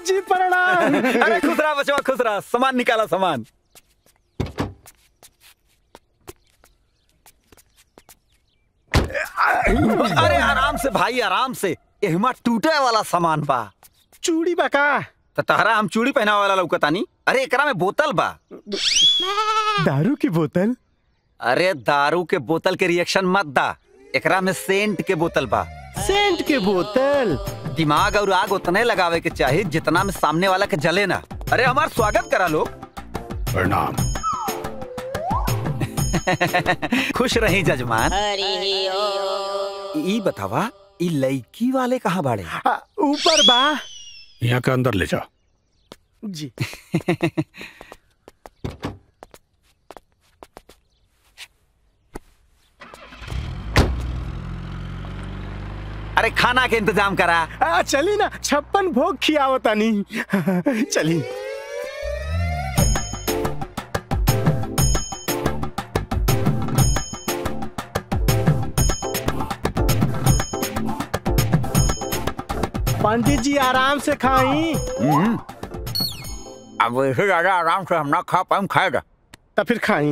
जी प्रणाम अरे खुश रहा बचवा खुश रहा सामान निकाला सामान अरे आराम से भाई आराम से एहमा टूटे वाला सामान बा चूड़ी बका त तहरा हम चूड़ी पहनावे वाला लौकतानी अरे एकरा में बोतल बा दारू की बोतल अरे दारू के बोतल के रिएक्शन मत दा एकरा में सेंट के बोतल बा सेंट के बोतल दिमाग और आग उतने लगावे के चाहिए जितना में सामने वाला के जले ना अरे हमार स्वागत करा लो प्रणाम खुश रही जजमान ई बतावा ई लड़की वाले कहाँ बाड़े आ, ऊपर बा यहाँ के अंदर ले जा जी अरे खाना के इंतजाम करा आ, चली ना छप्पन भोग खियावतानी चली पंडित जी आराम से खाई अब वैसे ज्यादा आराम से हम ना खा पाए खाएगा तो फिर खाई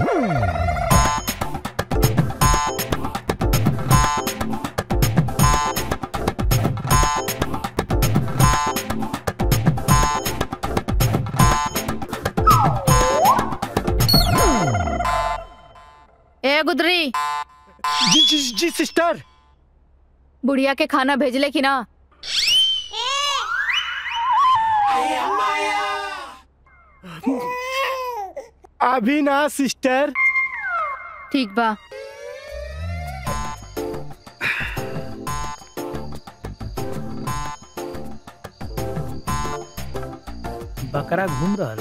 ए गुदरी जी जी जी सिस्टर बुढ़िया के खाना भेजले कि ना अभी ना सिस्टर ठीक बा बकरा घूम रहा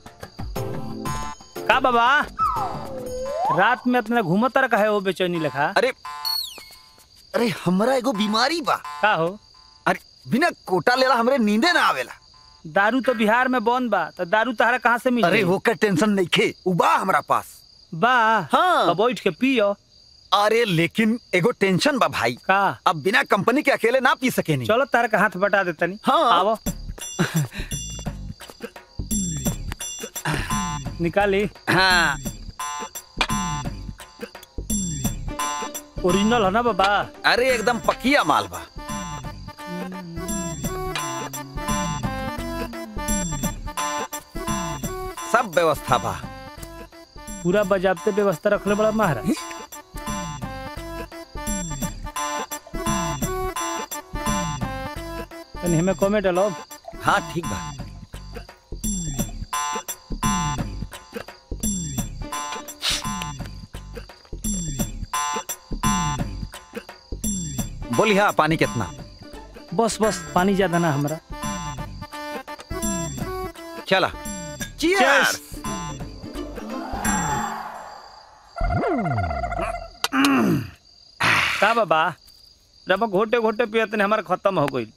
का बाबा रात में अपना घूमत रखा है वो बेचैनी लिखा अरे अरे हमरा एगो बीमारी बा का हो अरे बिना कोटा लेला हमरे नींदे ना आवेला दारू तो बिहार में बंद बा तो दारू तहरा कहाँ से मिल अरे होकर टेंशन नहीं खे उबा हमरा पास बा हाँ। तो बैठ के पियो अरे लेकिन एगो टेंशन बा भाई का अब बिना कंपनी के अकेले ना पी सके नहीं चलो तारा का हाथ बटा देता नहीं हाँ। आवो निकाली हाँ ओरिजिनल है ना बाबा अरे एकदम पकिया माल बा सब व्यवस्था बा पूरा बजाबते व्यवस्था रखले बड़ा महाराज तनी हमें कमे डालो हाँ ठीक बा बोली हाँ पानी कितना बस बस पानी ज्यादा ना हमारा चला Cheers! का बाबा जब घोटे घोटे पियत ने हमारा खत्म हो गई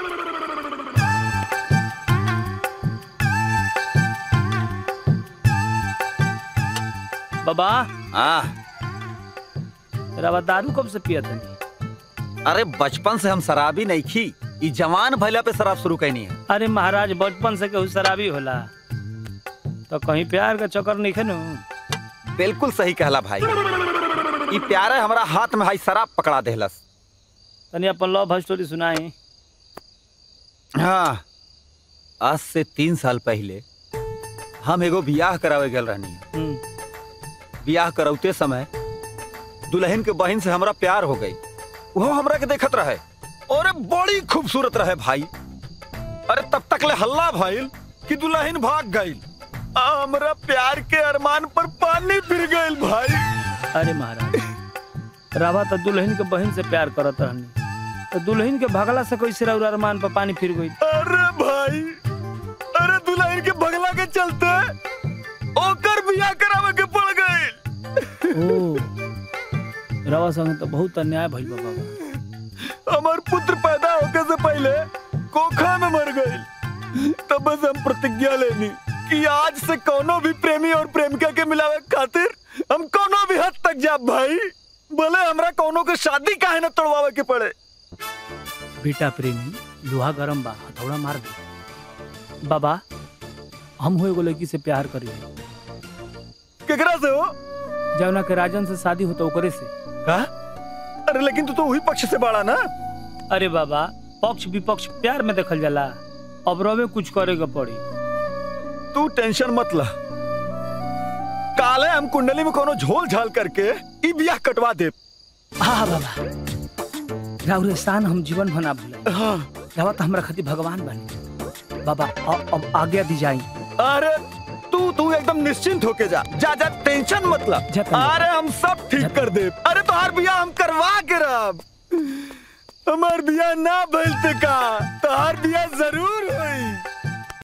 बाबा हाँ रवा दारू कब से पियत है अरे बचपन से हम शराबी नहीं खी ई जवान भैला पे शराब शुरू कैनी है अरे महाराज बचपन से केहू शराबी होला तो कहीं प्यार का चक्कर नहीं खेनू बिल्कुल सही कहला भाई ई प्यारे हमारा हाथ में भाई शराब पकड़ा देहलस तनी अपन लव स्टोरी सुनाई हाँ आज से तीन साल पहले हम एगो बियाह करावे गल रहनी हम्म, बियाह करौते समय दुल्हन के बहन से हमरा प्यार हो गई वो हमरा के देखत रहे और बड़ी खूबसूरत रहे भाई अरे तब तक ले हल्ला भइल कि दुल्हन भाग गई हमरा प्यार के अरमान पर पानी फिर गइल भाई अरे महाराज रावा तो दुल्हन के बहन से प्यार करत रहनी तो दुल्हन के भगला से कैसे रउर अरमान पर पानी फिर गई अरे भाई अरे दुल्हन के भगला के चलते ओकर बियाह करावे के पड़ गई ओ रवा संग तो बहुत अन्याय भइल बा बाबा हमार पुत्र पैदा होके से पहले कोखा में मर गई तब बस हम प्रतिज्ञा लेनी कि आज से कोनो भी प्रेमी और प्रेमिका के मिलावे खातिर हम कोनो भी हद तक जाब भाई भले हमरा कोनो के शादी काहे न तोड़वावे के पड़े बेटा प्रेमी लोहा गरम बा हथौड़ा मार दे बाबा हम हो एगो लड़की से प्यार करी केकरा से हो जवना के राजन से शादी होता ओकरे से का अरे लेकिन तू तो वही पक्ष से बाड़ा ना अरे बाबा पक्ष विपक्ष प्यार में देखल जाला अब रवे कुछ करे के पड़ी तू टेंशन मत ला काले हम कुंडली में कोनो झोल झाल करके ई बियाह कटवा दे हाँ बाबा राउर एहसान हम जीवन भना भूला हाँ रवा तो हमरा खातिर भगवान बनी बाबा अ- अब आज्ञा दी जाई अरे तू तू एकदम निश्चिंत होके जा जा जा टेंशन मत ला जा तनी। अरे हम सब ठीक कर दे अरे तोहार बियाह हम करवा के रब हमार बियाह ना भइलते का तोहार बियाह जरूर होई